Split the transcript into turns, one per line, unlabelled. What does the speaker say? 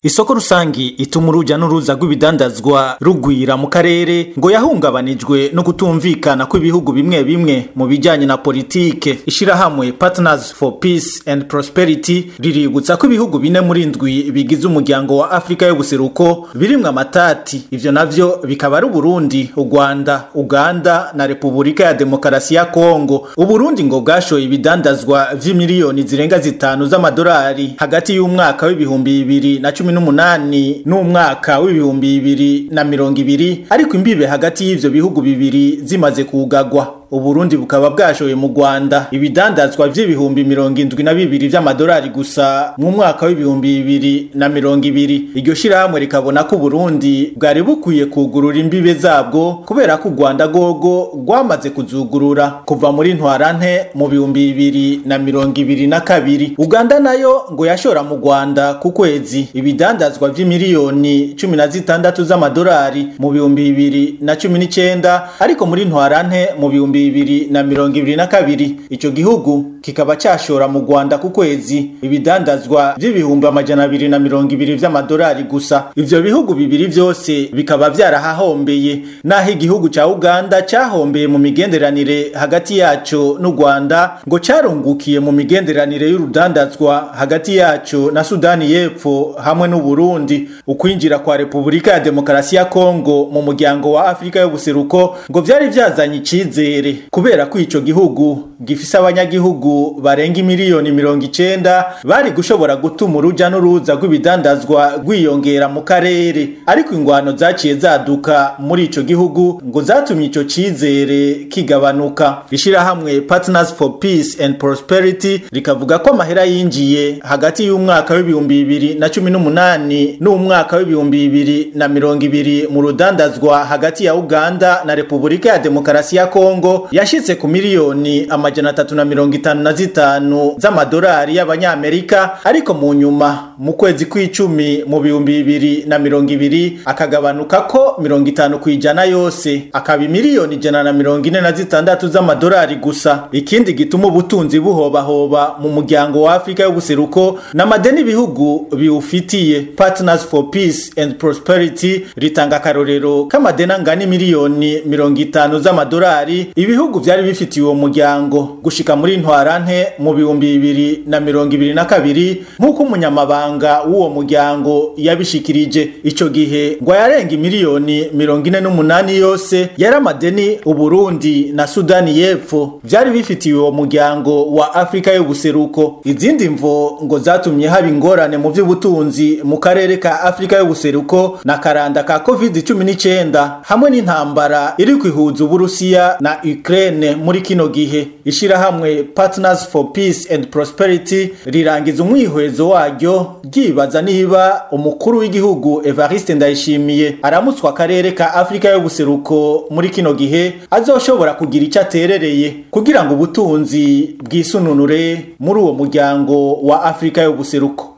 isoko rusangi ituma uruja n'uruza rw'ibidandazwa rugwira mu karere ngo yahungabanijwe no kutumvikana kw'ibihugu bimwe bimwe mu bijanye na politike ishirahamwe partners for peace and prosperity riributsa ko ibihugu bine muri ndwi bigize umuryango wa afurika y'ubuseruko birimwo amatati ivyo navyo bikaba ari uburundi urwanda uganda na repubulika ya demokarasi ya kongo uburundi ngo bwashoye ibidandazwa vy'imiliyoni zirenga zitanu z'amadolari hagati y'umwaka w'ibihumbi bibiri na cumi n'umunani n'umwaka w'ibihumbi bibiri na mirongo ibiri ariko imbibe hagati y'ivyo bihugu bibiri zimaze kugagwa uburundi bukaba bwashoye mu rwanda ibidandazwa vy'ibihumbi mirongo indwi na bibiri vy'amadolari gusa mu mwaka w'ibihumbi bibiri na mirongo ibiri iryo shirahamwe rikabona ko uburundi bwari bukwiye kugurura imbibe zabwo kubera ko u rwanda rwogo rwamaze kuzugurura kuva muri ntwarante mu bihumbi bibiri na mirongo ibiri na kabiri uganda nayo ngo yashora mu rwanda ku kwezi ibidandazwa vy'imiliyoni cumi na zitandatu z'amadolari mu bihumbi bibiri na cumi n'icenda ariko muri ntwarante mu bihumbi bibiri na mirongo ibiri na kabiri ico gihugu kikaba cashora mu rwanda ku kwezi ibidandazwa vy'ibihumbi amajana abiri na mirongo ibiri vy'amadolari gusa ivyo bihugu bibiri vyose bikaba vyarahahombeye naho igihugu ca uganda cahombeye mu migenderanire hagati yaco n'u rwanda ngo carungukiye mu migenderanire y'urudandazwa hagati yaco na sudani y'epfo hamwe n'uburundi ukwinjira kwa repubulika ya demokarasi ya kongo mu muryango wa afurika y'ubuseruko ngo vyari vyazanye icizere kubera ko ico gihugu gifise abanyagihugu barenga imiliyoni mirongo icenda bari gushobora gutuma uruja n'uruza rw'ibidandazwa rwiyongera mu karere ariko ingwano zaciye zaduka muri ico gihugu ngo zatumye ico cizere kigabanuka ishirahamwe partners for peace and prosperity rikavuga ko amahera yinjiye hagati y'umwaka w'ibihumbi bibiri na cumi n'umunani n'umwaka w'ibihumbi bibiri na mirongo ibiri mu rudandazwa hagati ya uganda na repubulika ya demokarasi ya kongo yashitse ku miliyoni amajana atatu na mirongo itanu na zitanu z'amadolari y'abanyamerika ariko mu nyuma mu kwezi kw'icumi mu bihumbi bibiri na mirongo ibiri akagabanuka ko mirongo itanu ku ijana yose akaba imiliyoni ijana na mirongo ine na zitandatu z'amadolari gusa ikindi gituma ubutunzi buhobahoba mu muryango wa afurika y'ubuseruko n'amadeni ibihugu biwufitiye partners for peace and prosperity ritanga akarorero k'amadeni angana imiliyoni mirongo itanu z'amadolari ibihugu vyari bifitiye uwo muryango gushika muri ntwarante mu bihumbi bibiri na mirongo ibiri na kabiri nk'uko umunyamabanga w'uwo muryango yabishikirije ico gihe ngo yarenga imiliyoni mirongo ine n'umunani yose yari amadeni uburundi na sudani y'epfo vyari bifitiye uwo muryango wa afurika y'ubuseruko izindi mvo ngo zatumye haba ingorane mu vy'ubutunzi mu karere ka afurika y'ubuseruko na karanda ka covid cumi n'icenda hamwe n'intambara iri kwihuza uburusiya na ukraine muri kino gihe ishirahamwe partners for peace and prosperity rirangiza umwihwezo waryo ryibaza niba umukuru w'igihugu evariste ndayishimiye aramutswa akarere ka afurika y'ubuseruko muri kino gihe azoshobora kugira icyo aterereye kugira ngo ubutunzi bwisununure muri uwo muryango wa afurika y'ubuseruko